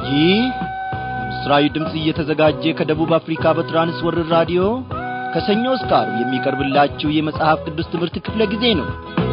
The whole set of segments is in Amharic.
ይህ ምስራዊ ድምፅ እየተዘጋጀ ከደቡብ አፍሪካ በትራንስወርር ራዲዮ ከሰኞ እስከ ዓርብ የሚቀርብላችሁ የመጽሐፍ ቅዱስ ትምህርት ክፍለ ጊዜ ነው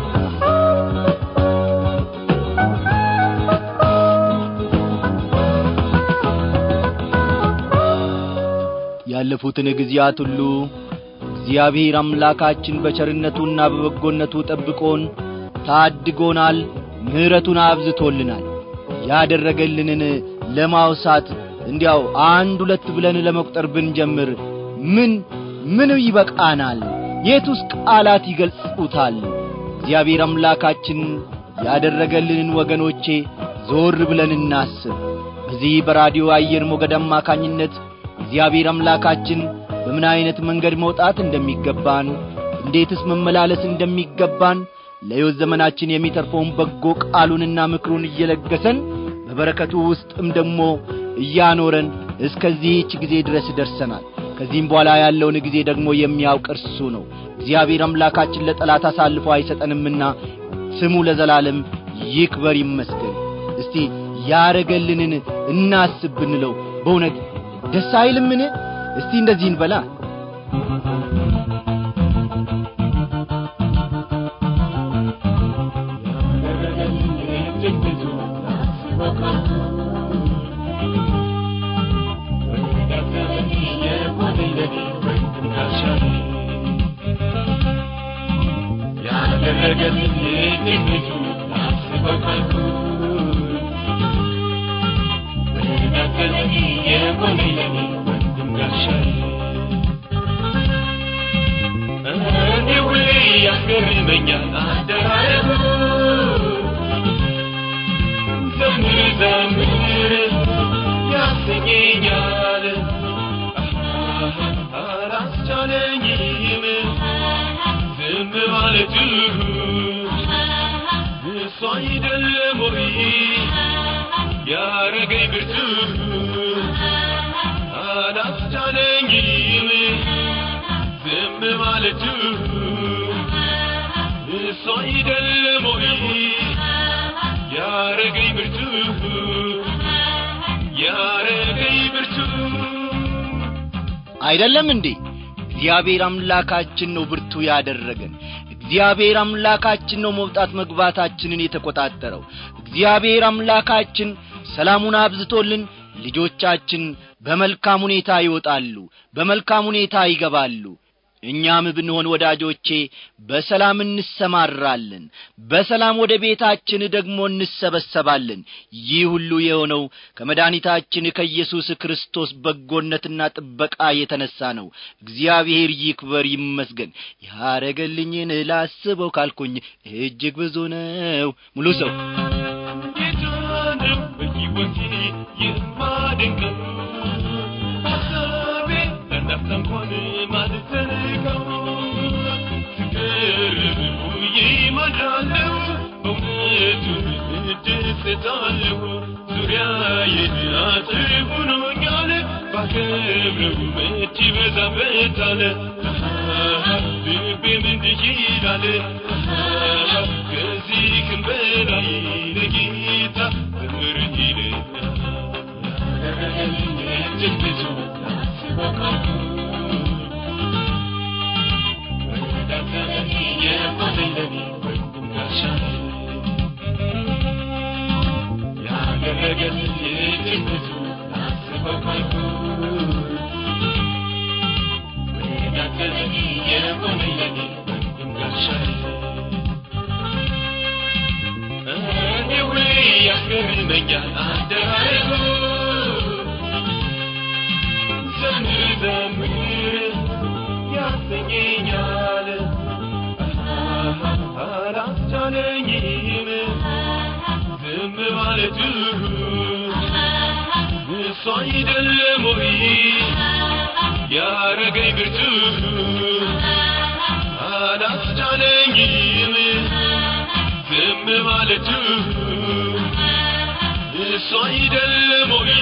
ያለፉትን ጊዜያት ሁሉ እግዚአብሔር አምላካችን በቸርነቱና በበጎነቱ ጠብቆን ታድጎናል ምሕረቱን አብዝቶልናል ያደረገልንን ለማውሳት እንዲያው አንድ ሁለት ብለን ለመቁጠር ብንጀምር ምን ምን ይበቃናል የቱስ ቃላት ይገልጹታል እግዚአብሔር አምላካችን ያደረገልንን ወገኖቼ ዞር ብለን እናስብ በዚህ በራዲዮ አየር ሞገድ አማካኝነት እግዚአብሔር አምላካችን በምን ዐይነት መንገድ መውጣት እንደሚገባን እንዴትስ መመላለስ እንደሚገባን ለሕይወት ዘመናችን የሚተርፈውን በጎ ቃሉንና ምክሩን እየለገሰን በበረከቱ ውስጥም ደግሞ እያኖረን እስከዚህች ጊዜ ድረስ ደርሰናል ከዚህም በኋላ ያለውን ጊዜ ደግሞ የሚያውቅ እርሱ ነው እግዚአብሔር አምላካችን ለጠላት አሳልፎ አይሰጠንምና ስሙ ለዘላለም ይክበር ይመስገን እስቲ ያረገልንን እናስብ ብንለው በእውነት ደስ አይልምን እስቲ እንደዚህ እንበላ ያደረገልኝ ትንቢቱ ላስበው ካልኩ በዳገለኝ የሆነኝ ለኔ ወንድም ጋሻዬ እኔ ሁሌ ያስገርመኛል አደራረጉ ዘምር ዘምር ያሰኘኛል አላስቻለኝም ዝም ማለቱ እሱ አይደለም ወይ ያረገኝ ብርቱ አላስቻለኝም ዝም ማለቱ እሱ አይደለም ወይ ያረገኝ ብርቱ ያረገኝ ብርቱ አይደለም እንዴ እግዚአብሔር አምላካችን ነው ብርቱ ያደረገን እግዚአብሔር አምላካችን ነው መውጣት መግባታችንን የተቆጣጠረው እግዚአብሔር አምላካችን ሰላሙን አብዝቶልን ልጆቻችን በመልካም ሁኔታ ይወጣሉ በመልካም ሁኔታ ይገባሉ እኛም ብንሆን ወዳጆቼ በሰላም እንሰማራለን በሰላም ወደ ቤታችን ደግሞ እንሰበሰባለን ይህ ሁሉ የሆነው ከመድኃኒታችን ከኢየሱስ ክርስቶስ በጎነትና ጥበቃ የተነሣ ነው እግዚአብሔር ይክበር ይመስገን ያረገልኝን ላስበው ካልኩኝ እጅግ ብዙ ነው ሙሉ ሰው ጌታ ነው በሕይወቴ የማደንቀው ሐሳቤ ለነፍስ እንኳን ማልዘልቀው ስቀርብ ውዬ ማድራለሁ በእውነቱ እደሰታለሁ ዙሪያዬን አጥር ሆኖኛል ባከብረው መች ይበዛበታል ልቤም እንዲህ ይላል ከዚህም በላይ ለጌታ ዘምር ይለኛል ያደረገልኝ እጅግ ብዙ ላስበው ካልኩ ወዳተለኝ የሆነኝ ለኔ ወንድም ጋሻዬ ያደረገልኝ እጅግ ብዙ ላስበው ካልኩ ወዳተለኝ የሆነኝ ለኔ ወንድም ጋሻዬ እኔ ሁሌ ያስገርመኛል አደራረጉ ዘምር ዘምር ያሰኘኛል አላስቻለኝም ዝም ማለቱ እሱ አይደለም ወይ ያረገኝ ብርቱ አላስቻለኝም ዝም ማለቱ እሱ አይደለም ወይ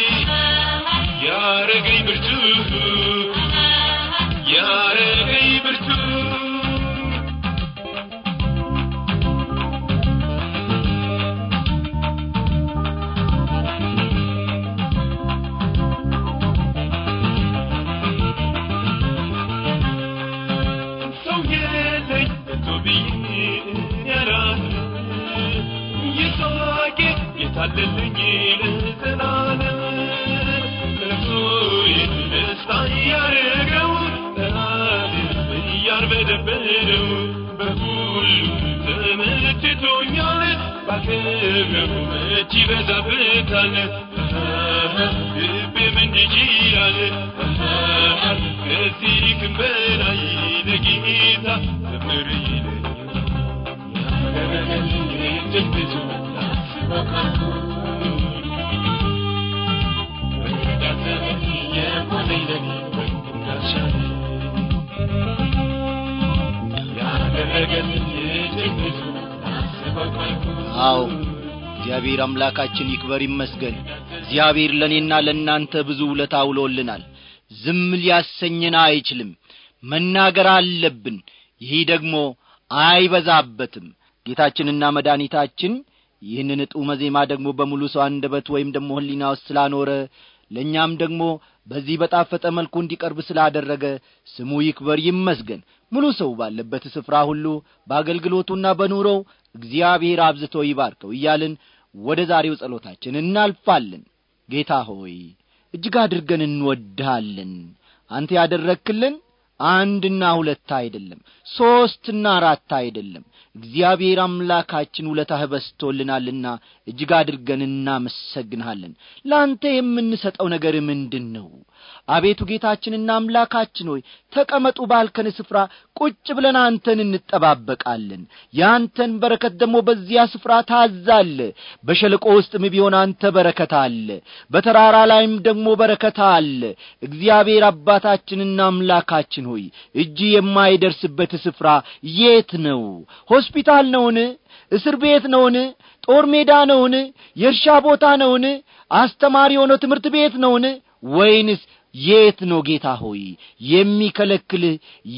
ያረገኝ ብርቱ ያረገኝ ብርቱ ባከብረው መች ይበዛበታል ልቤም እንዲህ ይላል ከዚህም በላይ ለጌታ ዘምር ይለኛል እጅግ ብዙ የሆነኝ ለኔ ወንድም ጋሻዬ ያደረገልኝ እጅግ ብዙ ላስበው ካልኩት አዎ እግዚአብሔር አምላካችን ይክበር ይመስገን እግዚአብሔር ለእኔና ለእናንተ ብዙ ውለታ ውሎልናል ዝም ሊያሰኘን አይችልም መናገር አለብን ይህ ደግሞ አይበዛበትም ጌታችንና መድኃኒታችን ይህንን ጡመ ዜማ ደግሞ በሙሉ ሰው አንደበት ወይም ደግሞ ህሊና ውስጥ ስላኖረ ለእኛም ደግሞ በዚህ በጣፈጠ መልኩ እንዲቀርብ ስላደረገ ስሙ ይክበር ይመስገን ሙሉ ሰው ባለበት ስፍራ ሁሉ በአገልግሎቱና በኑሮው እግዚአብሔር አብዝቶ ይባርከው እያልን ወደ ዛሬው ጸሎታችን እናልፋለን ጌታ ሆይ እጅግ አድርገን እንወድሃለን አንተ ያደረግክልን አንድና ሁለት አይደለም ሦስትና አራት አይደለም እግዚአብሔር አምላካችን ውለታህ በስቶልናልና እጅግ አድርገን እናመሰግንሃለን ለአንተ የምንሰጠው ነገር ምንድን ነው አቤቱ ጌታችንና አምላካችን ሆይ ተቀመጡ ባልከን ስፍራ ቁጭ ብለን አንተን እንጠባበቃለን የአንተን በረከት ደግሞ በዚያ ስፍራ ታዛለ በሸለቆ ውስጥም ቢሆን አንተ በረከት አለ በተራራ ላይም ደግሞ በረከት አለ እግዚአብሔር አባታችንና አምላካችን ሆይ እጅ የማይደርስበት ስፍራ የት ነው ሆስፒታል ነውን እስር ቤት ነውን ጦር ሜዳ ነውን የእርሻ ቦታ ነውን አስተማሪ የሆነው ትምህርት ቤት ነውን ወይንስ የት ነው ጌታ ሆይ የሚከለክልህ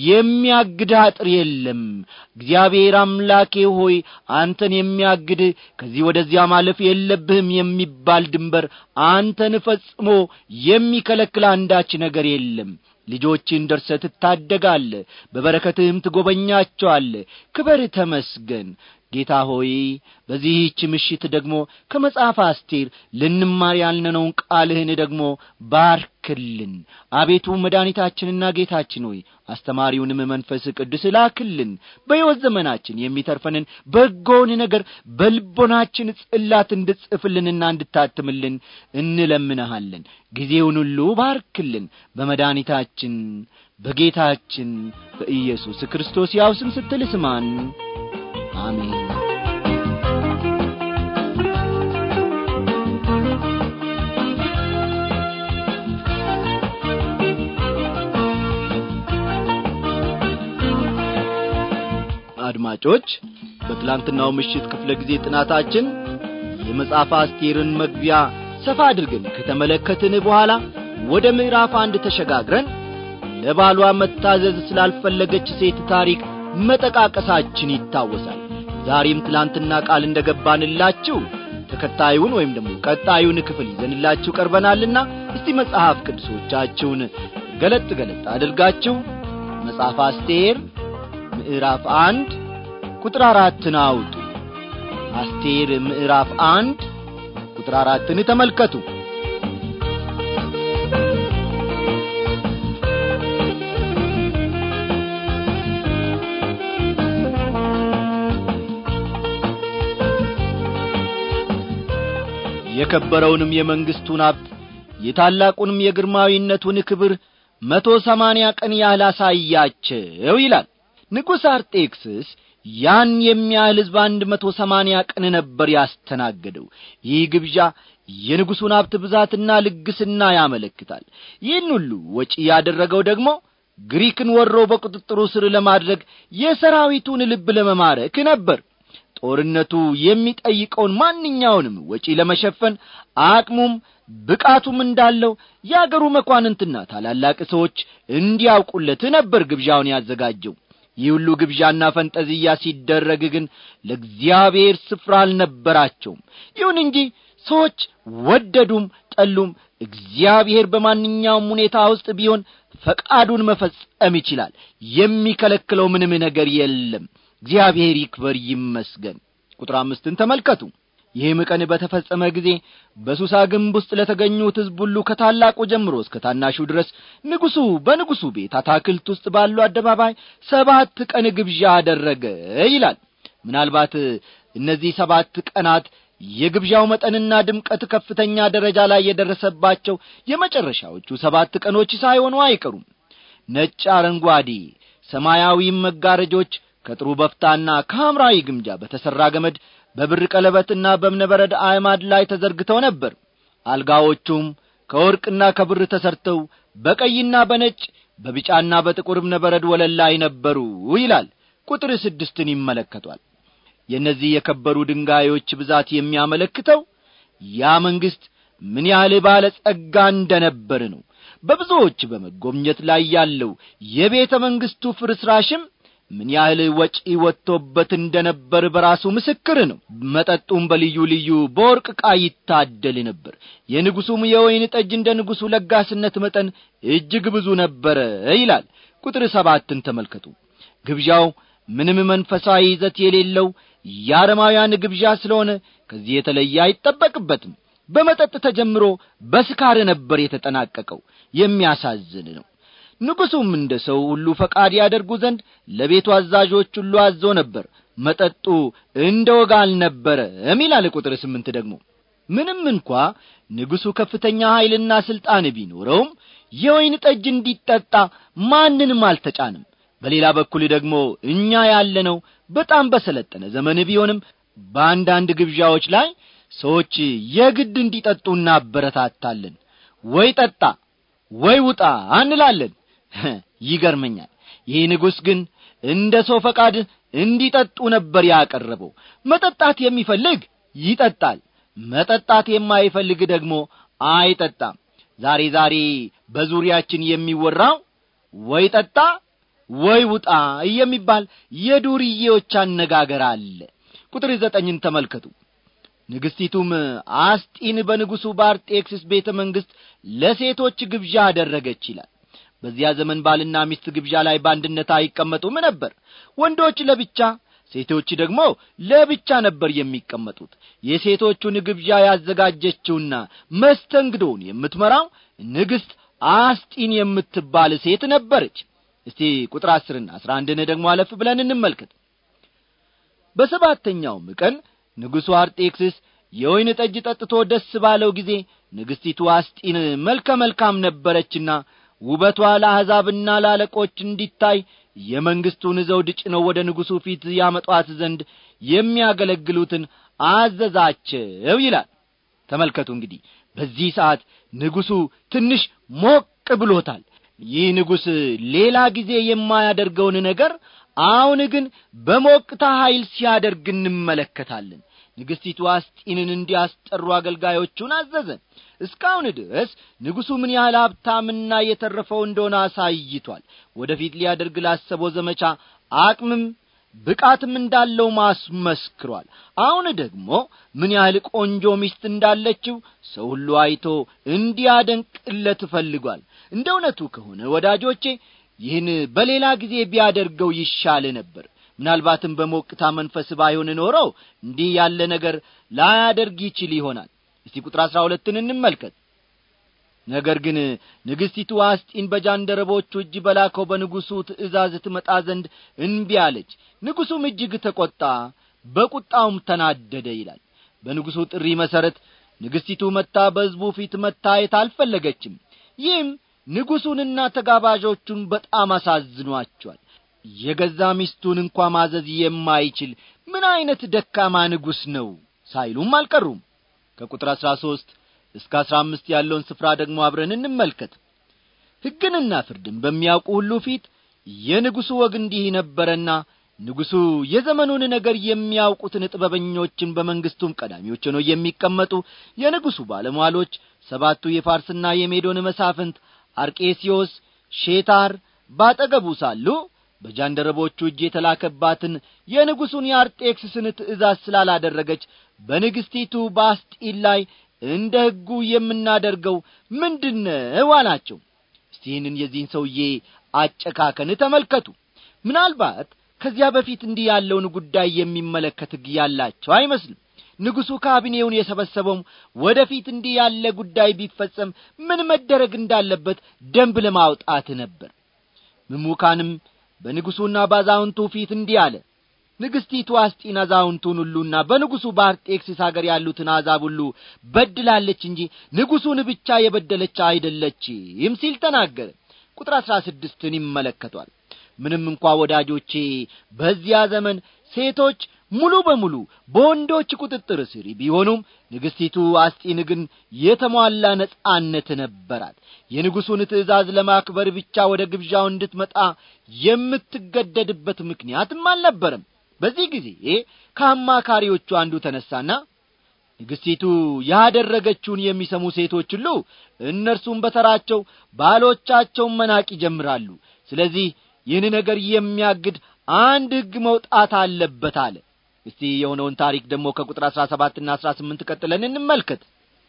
የሚያግድህ አጥር የለም እግዚአብሔር አምላኬ ሆይ አንተን የሚያግድህ ከዚህ ወደዚያ ማለፍ የለብህም የሚባል ድንበር አንተን ፈጽሞ የሚከለክል አንዳች ነገር የለም ልጆችን ደርሰ ትታደጋለ በበረከትህም ትጐበኛቸዋለ ክበር ተመስገን ጌታ ሆይ በዚህች ምሽት ደግሞ ከመጽሐፍ አስቴር ልንማር ያልነነውን ቃልህን ደግሞ ባርክልን አቤቱ መድኃኒታችንና ጌታችን ሆይ አስተማሪውንም መንፈስ ቅዱስ ላክልን በሕይወት ዘመናችን የሚተርፈንን በጎውን ነገር በልቦናችን ጽላት እንድጽፍልንና እንድታትምልን እንለምንሃለን ጊዜውን ሁሉ ባርክልን በመድኃኒታችን በጌታችን በኢየሱስ ክርስቶስ ያው ስም ስትል ስማን አሜን አድማጮች በትላንትናው ምሽት ክፍለ ጊዜ ጥናታችን የመጽሐፍ አስቴርን መግቢያ ሰፋ አድርገን ከተመለከትን በኋላ ወደ ምዕራፍ አንድ ተሸጋግረን ለባሏ መታዘዝ ስላልፈለገች ሴት ታሪክ መጠቃቀሳችን ይታወሳል ዛሬም ትላንትና ቃል እንደ ገባንላችሁ ተከታዩን ወይም ደግሞ ቀጣዩን ክፍል ይዘንላችሁ ቀርበናልና እስቲ መጽሐፍ ቅዱሶቻችሁን ገለጥ ገለጥ አድርጋችሁ መጽሐፍ አስቴር ምዕራፍ አንድ ቁጥር አራትን አውጡ አስቴር ምዕራፍ አንድ ቁጥር አራትን ተመልከቱ የከበረውንም የመንግሥቱን ሀብት የታላቁንም የግርማዊነቱን ክብር መቶ ሰማንያ ቀን ያህል አሳያቸው ይላል ንጉሥ አርጤክስስ ያን የሚያህል ሕዝብ አንድ መቶ ሰማንያ ቀን ነበር ያስተናገደው ይህ ግብዣ የንጉሡን ሀብት ብዛትና ልግስና ያመለክታል ይህን ሁሉ ወጪ ያደረገው ደግሞ ግሪክን ወሮ በቁጥጥሩ ስር ለማድረግ የሰራዊቱን ልብ ለመማረክ ነበር ጦርነቱ የሚጠይቀውን ማንኛውንም ወጪ ለመሸፈን አቅሙም ብቃቱም እንዳለው የአገሩ መኳንንትና ታላላቅ ሰዎች እንዲያውቁለት ነበር ግብዣውን ያዘጋጀው ይህ ሁሉ ግብዣና ፈንጠዝያ ሲደረግ ግን ለእግዚአብሔር ስፍራ አልነበራቸውም ይሁን እንጂ ሰዎች ወደዱም ጠሉም እግዚአብሔር በማንኛውም ሁኔታ ውስጥ ቢሆን ፈቃዱን መፈጸም ይችላል የሚከለክለው ምንም ነገር የለም እግዚአብሔር ይክበር ይመስገን ቁጥር አምስትን ተመልከቱ ይህም ቀን በተፈጸመ ጊዜ በሱሳ ግንብ ውስጥ ለተገኙት ሕዝብ ሁሉ ከታላቁ ጀምሮ እስከ ታናሹ ድረስ ንጉሡ በንጉሡ ቤት አታክልት ውስጥ ባሉ አደባባይ ሰባት ቀን ግብዣ አደረገ ይላል ምናልባት እነዚህ ሰባት ቀናት የግብዣው መጠንና ድምቀት ከፍተኛ ደረጃ ላይ የደረሰባቸው የመጨረሻዎቹ ሰባት ቀኖች ሳይሆኑ አይቀሩም ነጭ አረንጓዴ ሰማያዊም መጋረጆች ከጥሩ በፍታና ከሐምራዊ ግምጃ በተሠራ ገመድ በብር ቀለበትና በእብነበረድ አዕማድ ላይ ተዘርግተው ነበር አልጋዎቹም ከወርቅና ከብር ተሰርተው በቀይና በነጭ በቢጫና በጥቁር እብነበረድ ወለል ላይ ነበሩ ይላል ቁጥር ስድስትን ይመለከቷል የእነዚህ የከበሩ ድንጋዮች ብዛት የሚያመለክተው ያ መንግሥት ምን ያህል ባለ ጸጋ እንደ ነበር ነው በብዙዎች በመጎብኘት ላይ ያለው የቤተ መንግሥቱ ፍርስራሽም ምን ያህል ወጪ ወጥቶበት እንደ ነበር በራሱ ምስክር ነው መጠጡም በልዩ ልዩ በወርቅ ዕቃ ይታደል ነበር የንጉሡም የወይን ጠጅ እንደ ንጉሡ ለጋስነት መጠን እጅግ ብዙ ነበረ ይላል ቁጥር ሰባትን ተመልከቱ ግብዣው ምንም መንፈሳዊ ይዘት የሌለው የአረማውያን ግብዣ ስለሆነ ከዚህ የተለየ አይጠበቅበትም በመጠጥ ተጀምሮ በስካር ነበር የተጠናቀቀው የሚያሳዝን ነው ንጉሡም እንደ ሰው ሁሉ ፈቃድ ያደርጉ ዘንድ ለቤቱ አዛዦች ሁሉ አዞ ነበር መጠጡ እንደ ወጋ አልነበረም ይላል ቁጥር ስምንት ደግሞ ምንም እንኳ ንጉሡ ከፍተኛ ኀይልና ሥልጣን ቢኖረውም የወይን ጠጅ እንዲጠጣ ማንንም አልተጫንም በሌላ በኩል ደግሞ እኛ ያለነው በጣም በሰለጠነ ዘመን ቢሆንም በአንዳንድ ግብዣዎች ላይ ሰዎች የግድ እንዲጠጡ እናበረታታለን ወይ ጠጣ ወይ ውጣ እንላለን ይገርመኛል ይህ ንጉሥ ግን እንደ ሰው ፈቃድ እንዲጠጡ ነበር ያቀረበው መጠጣት የሚፈልግ ይጠጣል መጠጣት የማይፈልግ ደግሞ አይጠጣም ዛሬ ዛሬ በዙሪያችን የሚወራው ወይ ጠጣ ወይ ውጣ የሚባል የዱርዬዎች አነጋገር አለ ቁጥር ዘጠኝን ተመልከቱ ንግሥቲቱም አስጢን በንጉሡ በአርጤክስስ ቤተ መንግሥት ለሴቶች ግብዣ አደረገች ይላል በዚያ ዘመን ባልና ሚስት ግብዣ ላይ በአንድነት አይቀመጡም ነበር ወንዶች ለብቻ ሴቶች ደግሞ ለብቻ ነበር የሚቀመጡት የሴቶቹን ግብዣ ያዘጋጀችውና መስተንግዶውን የምትመራው ንግሥት አስጢን የምትባል ሴት ነበረች እስቲ ቁጥር አስርና አስራ አንድን ደግሞ አለፍ ብለን እንመልከት በሰባተኛውም ቀን ንጉሡ አርጤክስስ የወይን ጠጅ ጠጥቶ ደስ ባለው ጊዜ ንግሥቲቱ አስጢን መልከ መልካም ነበረችና ውበቷ ለአሕዛብና ለአለቆች እንዲታይ የመንግሥቱን ዘውድ ጭነው ወደ ንጉሡ ፊት ያመጧት ዘንድ የሚያገለግሉትን አዘዛቸው ይላል ተመልከቱ እንግዲህ በዚህ ሰዓት ንጉሡ ትንሽ ሞቅ ብሎታል ይህ ንጉሥ ሌላ ጊዜ የማያደርገውን ነገር አሁን ግን በሞቅታ ኀይል ሲያደርግ እንመለከታለን ንግሥቲቱ አስጢንን እንዲያስጠሩ አገልጋዮቹን አዘዘ እስካሁን ድረስ ንጉሡ ምን ያህል ሀብታምና የተረፈው እንደሆነ አሳይቷል ወደፊት ሊያደርግ ላሰበው ዘመቻ አቅምም ብቃትም እንዳለው ማስመስክሯል አሁን ደግሞ ምን ያህል ቆንጆ ሚስት እንዳለችው ሰው ሁሉ አይቶ እንዲያደንቅለት ፈልጓል እንደ እውነቱ ከሆነ ወዳጆቼ ይህን በሌላ ጊዜ ቢያደርገው ይሻል ነበር ምናልባትም በሞቅታ መንፈስ ባይሆን ኖረው እንዲህ ያለ ነገር ላያደርግ ይችል ይሆናል እስቲ ቁጥር አሥራ ሁለትን እንመልከት ነገር ግን ንግሥቲቱ አስጢን በጃንደረቦቹ እጅ በላከው በንጉሡ ትእዛዝ ትመጣ ዘንድ እንቢ አለች ንጉሡም እጅግ ተቈጣ በቁጣውም ተናደደ ይላል በንጉሡ ጥሪ መሠረት ንግሥቲቱ መታ በሕዝቡ ፊት መታየት አልፈለገችም ይህም ንጉሡንና ተጋባዦቹን በጣም አሳዝኗቸዋል የገዛ ሚስቱን እንኳ ማዘዝ የማይችል ምን ዐይነት ደካማ ንጉሥ ነው ሳይሉም አልቀሩም ከቁጥር አሥራ ሦስት እስከ አሥራ አምስት ያለውን ስፍራ ደግሞ አብረን እንመልከት ሕግንና ፍርድን በሚያውቁ ሁሉ ፊት የንጉሡ ወግ እንዲህ ነበረና ንጉሡ የዘመኑን ነገር የሚያውቁትን ጥበበኞችን በመንግሥቱም ቀዳሚዎች ሆነው የሚቀመጡ የንጉሡ ባለሟሎች ሰባቱ የፋርስና የሜዶን መሳፍንት አርቄስዮስ ሼታር ባጠገቡ ሳሉ በጃንደረቦቹ እጅ የተላከባትን የንጉሡን የአርጤክስስን ትእዛዝ ስላላደረገች በንግሥቲቱ በአስጢን ላይ እንደ ሕጉ የምናደርገው ምንድነው አላቸው እስቲ ይህንን የዚህን ሰውዬ አጨካከን ተመልከቱ ምናልባት ከዚያ በፊት እንዲህ ያለውን ጉዳይ የሚመለከት ሕግ ያላቸው አይመስልም ንጉሡ ካቢኔውን የሰበሰበውም ወደ ፊት እንዲህ ያለ ጉዳይ ቢፈጸም ምን መደረግ እንዳለበት ደንብ ለማውጣት ነበር ምሙካንም በንጉሡና ባዛውንቱ ፊት እንዲህ አለ ንግሥቲቱ አስጢን አዛውንቱን ሁሉና በንጉሡ በአርጤክስስ አገር ያሉትን አሕዛብ ሁሉ በድላለች እንጂ ንጉሡን ብቻ የበደለች አይደለችም ሲል ተናገረ ቁጥር አሥራ ስድስትን ይመለከቷል ምንም እንኳ ወዳጆቼ በዚያ ዘመን ሴቶች ሙሉ በሙሉ በወንዶች ቁጥጥር ስር ቢሆኑም ንግሥቲቱ አስጢን ግን የተሟላ ነጻነት ነበራት የንጉሡን ትእዛዝ ለማክበር ብቻ ወደ ግብዣው እንድትመጣ የምትገደድበት ምክንያትም አልነበረም በዚህ ጊዜ ከአማካሪዎቹ አንዱ ተነሳና ንግሥቲቱ ያደረገችውን የሚሰሙ ሴቶች ሁሉ እነርሱም በተራቸው ባሎቻቸውን መናቅ ይጀምራሉ ስለዚህ ይህን ነገር የሚያግድ አንድ ሕግ መውጣት አለበት አለ እስቲ የሆነውን ታሪክ ደግሞ ከቁጥር አሥራ ሰባትና አሥራ ስምንት ቀጥለን እንመልከት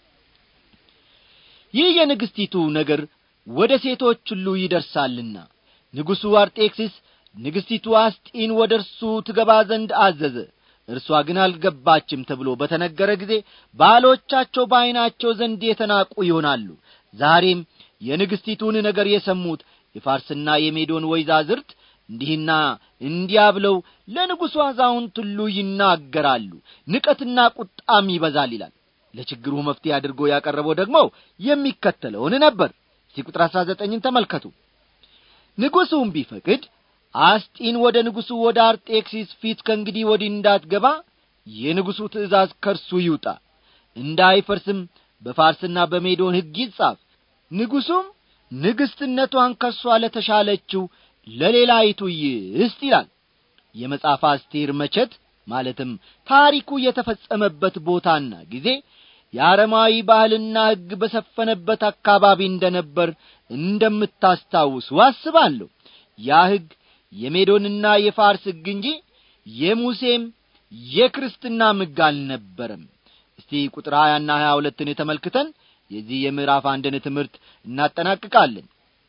ይህ የንግሥቲቱ ነገር ወደ ሴቶች ሁሉ ይደርሳልና ንጉሡ አርጤክስስ ንግሥቲቱ አስጢን ወደ እርሱ ትገባ ዘንድ አዘዘ እርሷ ግን አልገባችም ተብሎ በተነገረ ጊዜ ባሎቻቸው በዐይናቸው ዘንድ የተናቁ ይሆናሉ ዛሬም የንግሥቲቱን ነገር የሰሙት የፋርስና የሜዶን ወይዛዝርት እንዲህና እንዲያ ብለው ለንጉሡ አዛውንት ሁሉ ይናገራሉ ንቀትና ቁጣም ይበዛል ይላል ለችግሩ መፍትሄ አድርጎ ያቀረበው ደግሞ የሚከተለውን ነበር እስቲ ቁጥር አሥራ ዘጠኝን ተመልከቱ ንጉሡም ቢፈቅድ አስጢን ወደ ንጉሡ ወደ አርጤክሲስ ፊት ከእንግዲህ ወዲህ እንዳትገባ የንጉሡ ትእዛዝ ከርሱ ይውጣ እንዳይፈርስም በፋርስና በሜዶን ሕግ ይጻፍ ንጉሡም ንግሥትነቷን ከርሷ ለተሻለችው ለሌላይቱ ይስጥ ይላል የመጽሐፍ አስቴር መቸት ማለትም ታሪኩ የተፈጸመበት ቦታና ጊዜ የአረማዊ ባህልና ሕግ በሰፈነበት አካባቢ እንደ ነበር እንደምታስታውሱ አስባለሁ ያ ሕግ የሜዶንና የፋርስ ሕግ እንጂ የሙሴም የክርስትና ሕግ አልነበረም እስቲ ቁጥር ሀያና ሀያ ሁለትን ተመልክተን የዚህ የምዕራፍ አንድን ትምህርት እናጠናቅቃለን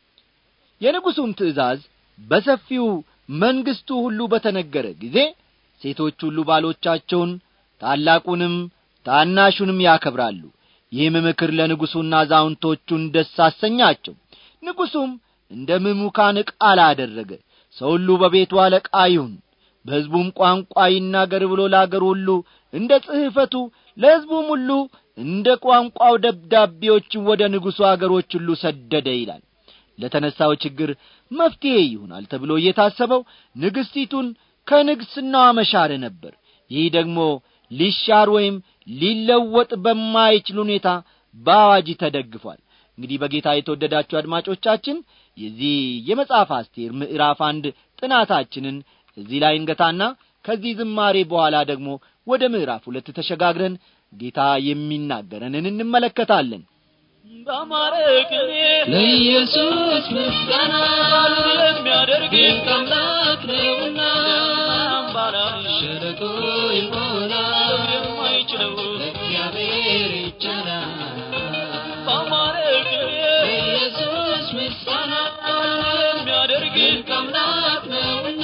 የንጉሡም ትእዛዝ በሰፊው መንግሥቱ ሁሉ በተነገረ ጊዜ ሴቶች ሁሉ ባሎቻቸውን ታላቁንም ታናሹንም ያከብራሉ ይህም ምክር ለንጉሡና አዛውንቶቹን ደስ አሰኛቸው ንጉሡም እንደ ምሙካን ቃል አደረገ ሰው ሁሉ በቤቱ አለቃ ይሁን በሕዝቡም ቋንቋ ይናገር ብሎ ለአገሩ ሁሉ እንደ ጽሕፈቱ ለሕዝቡም ሁሉ እንደ ቋንቋው ደብዳቤዎችን ወደ ንጉሡ አገሮች ሁሉ ሰደደ ይላል ለተነሳው ችግር መፍትሔ ይሆናል ተብሎ እየታሰበው ንግሥቲቱን ከንግሥናዋ መሻር ነበር ይህ ደግሞ ሊሻር ወይም ሊለወጥ በማይችል ሁኔታ በአዋጅ ተደግፏል እንግዲህ በጌታ የተወደዳችሁ አድማጮቻችን የዚህ የመጽሐፍ አስቴር ምዕራፍ አንድ ጥናታችንን እዚህ ላይ እንገታና ከዚህ ዝማሬ በኋላ ደግሞ ወደ ምዕራፍ ሁለት ተሸጋግረን ጌታ የሚናገረንን እንመለከታለን በአማረ ቅኔ ለኢየሱስ ምስጋና የሚያደርግ ድንቅ አምላክ ነውና አምባላሽ ሸለቆ ይሞላል የማይችለው እግዚአብሔር ይቻላል በአማረ ቅኔ ለኢየሱስ ምስጋና የሚያደርግ ድንቅ አምላክ ነውና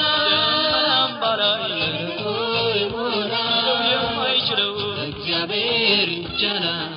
አምባላሽ ሸለቆ ይሞላል የማይችለው እግዚአብሔር ይቻላል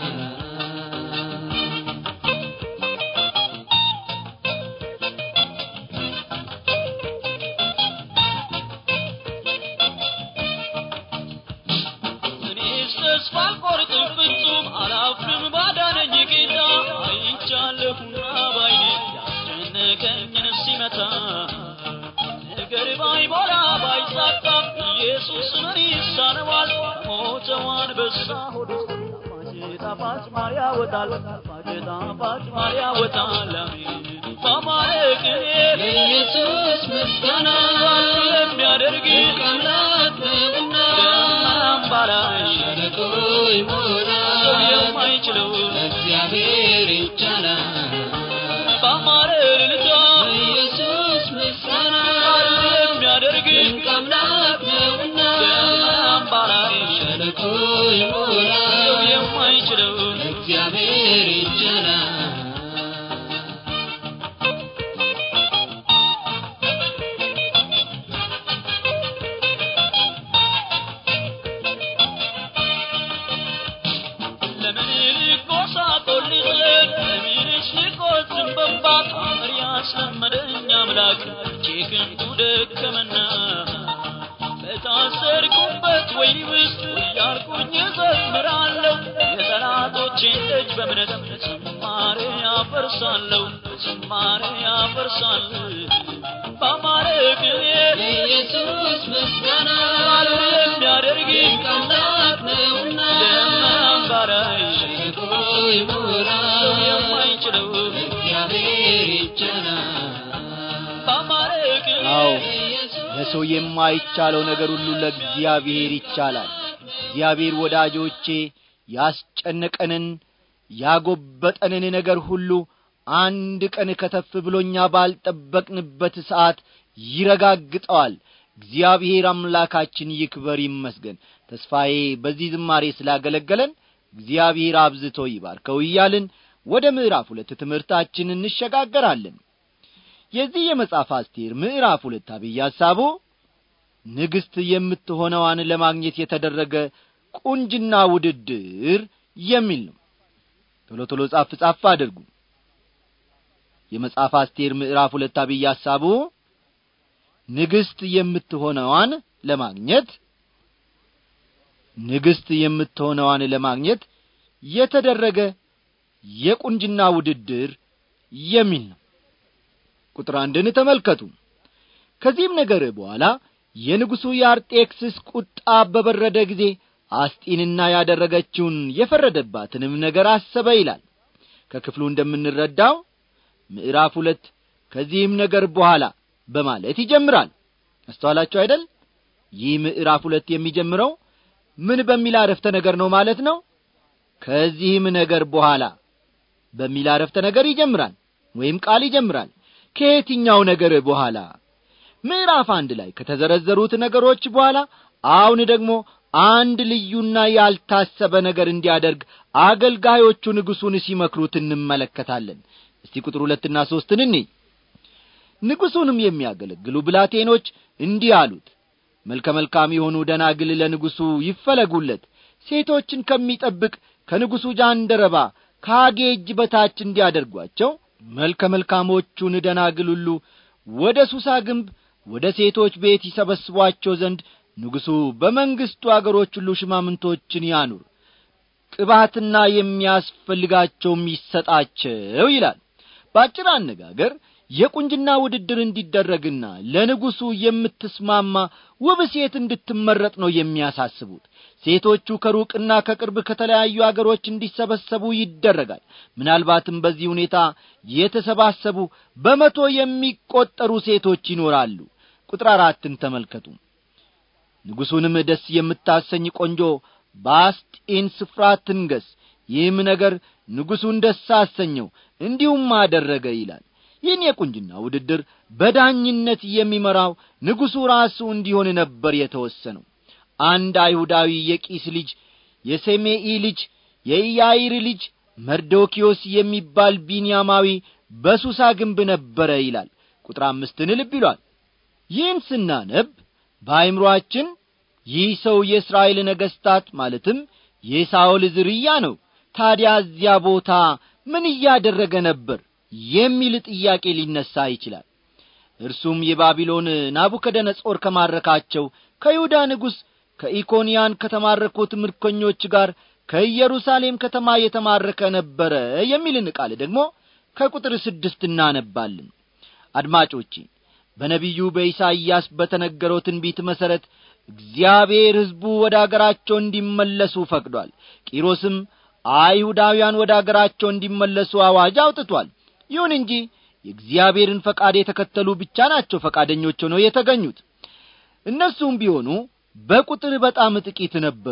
እኔስ ተስፋ አልቆርጥም ፍጹም አላፍርም ባዳነኝ ጌታ አይቻለሁና ባይኔ ያስጨነቀኝን ሲመታ ነገር ባይሞላ ባይሳካም ኢየሱስ ምን ይሳነዋል ሞተው አንበሳ ሆድ ውስጥ ጣፋጭ ጣፋጭ ማር ያወጣል ጣፋጭ ጣፋጭ ማር ያወጣል አሜን በአማረ ቅኔ ለኢየሱስ ምስጋና የሚያደርግ ድንቅ አምላክ ነውና አምባላሽ ሸለቆ ሰው ይሞላል የማይችለው እግዚአብሔር ይቻላል በአማረ ልልታ ኢየሱስ ምስጋና የሚያደርግ ድንቅ አምላክ ነውና አምባላሽ ሸለቆ ሰው ይሞላል የማይችለው እግዚአብሔር ይቻላል ለምን ልቆሳቆል ልዘን ለምንስ ልቆዝም በንባ ታምር ያስለመደኝ አምላክ እጄ ክንዱ ደከመና በታዘ በወይኒ ውስጥ እያልኩኝ እዘምራለሁ የጠላቶቼን ደጅ በእምነት ዝማሬ ያፈርሳለሁ ዝማሬ ያፈርሳለሁ በአማረ ቅኔ ለኢየሱስ ምስጋና ቃሉን የሚያደርግ ድንቅ አምላክ ነውና ደመናን ባራይ ሸለቆ ይሞላል ሰው የማይችለው እግዚአብሔር ይቻላል በአማረ ቅኔ አዎ ለኢየሱስ ለሰው የማይቻለው ነገር ሁሉ ለእግዚአብሔር ይቻላል እግዚአብሔር ወዳጆቼ ያስጨነቀንን ያጎበጠንን ነገር ሁሉ አንድ ቀን ከተፍ ብሎኛ ባልጠበቅንበት ሰዓት ይረጋግጠዋል እግዚአብሔር አምላካችን ይክበር ይመስገን ተስፋዬ በዚህ ዝማሬ ስላገለገለን እግዚአብሔር አብዝቶ ይባርከው እያልን ወደ ምዕራፍ ሁለት ትምህርታችን እንሸጋገራለን የዚህ የመጽሐፍ አስቴር ምዕራፍ ሁለት አብይ ሐሳቡ ንግሥት የምትሆነዋን ለማግኘት የተደረገ ቁንጅና ውድድር የሚል ነው ቶሎ ቶሎ ጻፍ ጻፍ አድርጉ የመጽሐፍ አስቴር ምዕራፍ ሁለት አብይ ሐሳቡ ንግሥት የምትሆነዋን ለማግኘት ንግሥት የምትሆነዋን ለማግኘት የተደረገ የቁንጅና ውድድር የሚል ነው ቁጥር አንድን ተመልከቱ ከዚህም ነገር በኋላ የንጉሡ የአርጤክስስ ቁጣ በበረደ ጊዜ አስጢንና ያደረገችውን የፈረደባትንም ነገር አሰበ ይላል ከክፍሉ እንደምንረዳው ምዕራፍ ሁለት ከዚህም ነገር በኋላ በማለት ይጀምራል አስተዋላችሁ አይደል ይህ ምዕራፍ ሁለት የሚጀምረው ምን በሚል አረፍተ ነገር ነው ማለት ነው ከዚህም ነገር በኋላ በሚል አረፍተ ነገር ይጀምራል ወይም ቃል ይጀምራል ከየትኛው ነገር በኋላ ምዕራፍ አንድ ላይ ከተዘረዘሩት ነገሮች በኋላ አሁን ደግሞ አንድ ልዩና ያልታሰበ ነገር እንዲያደርግ አገልጋዮቹ ንጉሡን ሲመክሩት እንመለከታለን እስቲ ቁጥር ሁለትና ሦስትን እኔ ንጉሡንም የሚያገለግሉ ብላቴኖች እንዲህ አሉት መልከ መልካም የሆኑ ደናግል ለንጉሡ ይፈለጉለት ሴቶችን ከሚጠብቅ ከንጉሡ ጃንደረባ ከአጌ እጅ በታች እንዲያደርጓቸው መልከ መልካሞቹን ደናግል ሁሉ ወደ ሱሳ ግንብ ወደ ሴቶች ቤት ይሰበስቧቸው ዘንድ ንጉሡ በመንግሥቱ አገሮች ሁሉ ሽማምንቶችን ያኑር ቅባትና የሚያስፈልጋቸውም ይሰጣቸው ይላል በአጭር አነጋገር የቁንጅና ውድድር እንዲደረግና ለንጉሡ የምትስማማ ውብ ሴት እንድትመረጥ ነው የሚያሳስቡት ሴቶቹ ከሩቅና ከቅርብ ከተለያዩ አገሮች እንዲሰበሰቡ ይደረጋል ምናልባትም በዚህ ሁኔታ የተሰባሰቡ በመቶ የሚቈጠሩ ሴቶች ይኖራሉ ቁጥር አራትን ተመልከቱ ንጉሡንም ደስ የምታሰኝ ቆንጆ በአስጢን ስፍራ ትንገስ ይህም ነገር ንጉሡን ደስ አሰኘው እንዲሁም አደረገ ይላል ይህን የቁንጅና ውድድር በዳኝነት የሚመራው ንጉሡ ራሱ እንዲሆን ነበር የተወሰነው አንድ አይሁዳዊ የቂስ ልጅ የሴሜኢ ልጅ የኢያይር ልጅ መርዶኪዮስ የሚባል ቢንያማዊ በሱሳ ግንብ ነበረ ይላል ቁጥር አምስትን ልብ ይሏል ይህን ስናነብ በአይምሮአችን ይህ ሰው የእስራኤል ነገሥታት ማለትም የሳኦል ዝርያ ነው ታዲያ እዚያ ቦታ ምን እያደረገ ነበር የሚል ጥያቄ ሊነሣ ይችላል እርሱም የባቢሎን ናቡከደነጾር ከማረካቸው ከይሁዳ ንጉሥ ከኢኮንያን ከተማረኩት ምርኮኞች ጋር ከኢየሩሳሌም ከተማ የተማረከ ነበረ የሚልን ቃል ደግሞ ከቁጥር ስድስት እናነባለን አድማጮቼ በነቢዩ በኢሳይያስ በተነገረው ትንቢት መሠረት እግዚአብሔር ሕዝቡ ወደ አገራቸው እንዲመለሱ ፈቅዷል ቂሮስም አይሁዳውያን ወደ አገራቸው እንዲመለሱ አዋጅ አውጥቷል ይሁን እንጂ የእግዚአብሔርን ፈቃድ የተከተሉ ብቻ ናቸው ፈቃደኞች ሆነው የተገኙት እነርሱም ቢሆኑ በቁጥር በጣም ጥቂት ነበሩ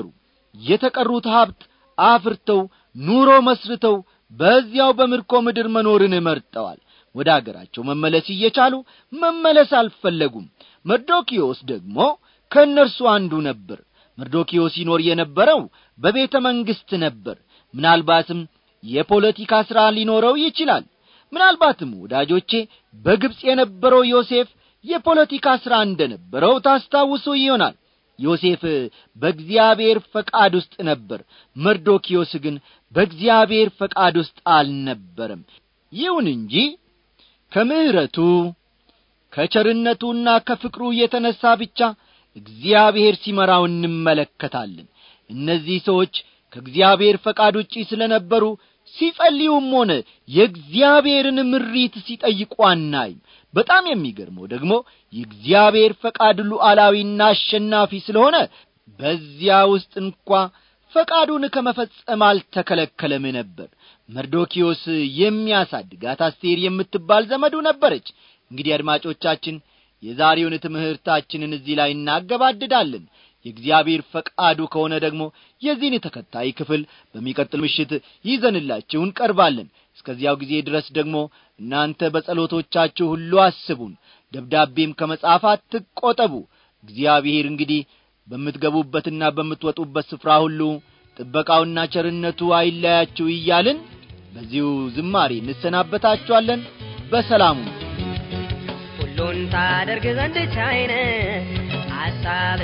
የተቀሩት ሀብት አፍርተው ኑሮ መስርተው በዚያው በምርኮ ምድር መኖርን መርጠዋል ወደ አገራቸው መመለስ እየቻሉ መመለስ አልፈለጉም መርዶኪዮስ ደግሞ ከእነርሱ አንዱ ነበር መርዶኪዮስ ይኖር የነበረው በቤተ መንግሥት ነበር ምናልባትም የፖለቲካ ሥራ ሊኖረው ይችላል ምናልባትም ወዳጆቼ በግብፅ የነበረው ዮሴፍ የፖለቲካ ሥራ እንደ ነበረው ታስታውሱ ይሆናል ዮሴፍ በእግዚአብሔር ፈቃድ ውስጥ ነበር መርዶኪዮስ ግን በእግዚአብሔር ፈቃድ ውስጥ አልነበረም ይሁን እንጂ ከምሕረቱ ከቸርነቱና ከፍቅሩ የተነሣ ብቻ እግዚአብሔር ሲመራው እንመለከታለን እነዚህ ሰዎች ከእግዚአብሔር ፈቃድ ውጪ ስለ ነበሩ ሲጸልዩም ሆነ የእግዚአብሔርን ምሪት ሲጠይቁ አናይም በጣም የሚገርመው ደግሞ የእግዚአብሔር ፈቃድ ሉዓላዊና አሸናፊ ስለሆነ በዚያ ውስጥ እንኳ ፈቃዱን ከመፈጸም አልተከለከለም ነበር መርዶኪዮስ የሚያሳድጋት አስቴር የምትባል ዘመዱ ነበረች እንግዲህ አድማጮቻችን የዛሬውን ትምህርታችንን እዚህ ላይ እናገባድዳለን የእግዚአብሔር ፈቃዱ ከሆነ ደግሞ የዚህን ተከታይ ክፍል በሚቀጥል ምሽት ይዘንላችሁ እንቀርባለን እስከዚያው ጊዜ ድረስ ደግሞ እናንተ በጸሎቶቻችሁ ሁሉ አስቡን ደብዳቤም ከመጻፍ አትቆጠቡ እግዚአብሔር እንግዲህ በምትገቡበትና በምትወጡበት ስፍራ ሁሉ ጥበቃውና ቸርነቱ አይለያችሁ እያልን በዚሁ ዝማሬ እንሰናበታችኋለን በሰላሙ ሁሉን ታደርግ ዘንድ ቻይነ ሐሳብ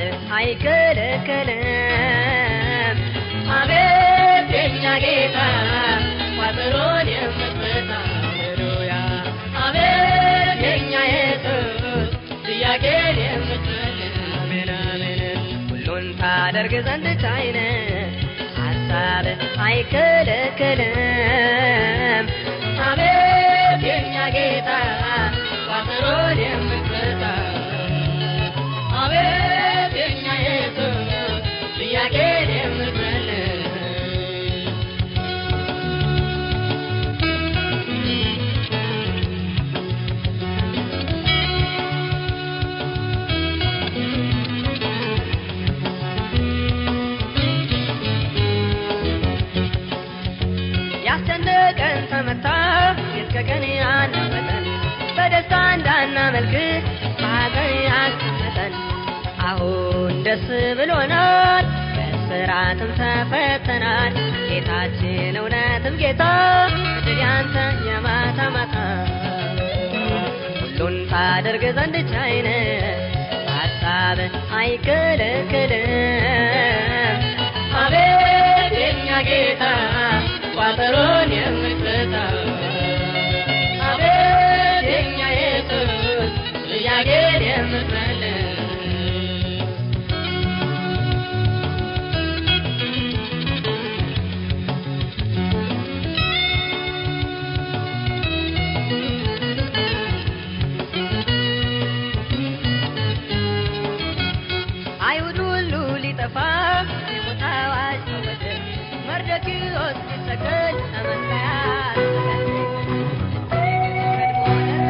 አይከለከልም አቤት የኛ ጌታ ቋጠሮን የምትፈታ ሃሌሉያ አቤት የኛ ኢየሱስ ጥያቄን የምትመልስ አሜን አሜን ሁሉን ታደርግ ዘንድ ቻይነ ሐሳብ አይከለከልም አቤት የኛ ጌታ ቋጠሮን የምትፈታ አቤት የኛ ኢየሱስ ጥያቄን የምትመልስ ያስጨነቀን ተመታ እስከ ቀን ያናመጠን በደስታ እንዳናመልክ በሐዘን ያስቀመጠን አሁን ደስ ብሎናል በስራትም ተፈተናል ጌታችን እውነትም ጌታ ድል ያንተ የማታ ማታ ሁሉን ታደርግ ዘንድ ቻይነ ሐሳብ አይከለከልም አቤት የኛ ጌታ ቋጠሮን የምትፈታ አቤት የኛ ኢየሱስ ጥያቄን የምትመልስ አይሁድ ሁሉ ሊጠፋ የሞት አዋጅ ተወሰደ። መርዶክዮስ ሊሰቀል ተመስገያ ቀድሞ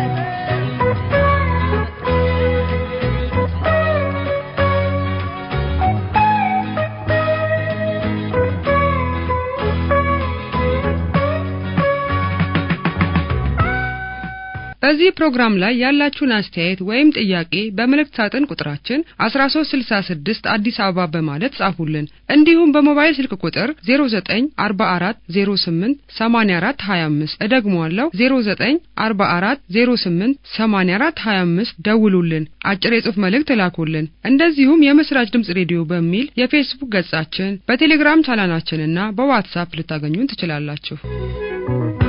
በዚህ ፕሮግራም ላይ ያላችሁን አስተያየት ወይም ጥያቄ በመልእክት ሳጥን ቁጥራችን 1366 አዲስ አበባ በማለት ጻፉልን። እንዲሁም በሞባይል ስልክ ቁጥር 0944088425 እደግመዋለሁ 0944088425 ደውሉልን፣ አጭር የጽሑፍ መልእክት ላኩልን። እንደዚሁም የምስራች ድምጽ ሬዲዮ በሚል የፌስቡክ ገጻችን፣ በቴሌግራም ቻናላችንና በዋትሳፕ ልታገኙን ትችላላችሁ።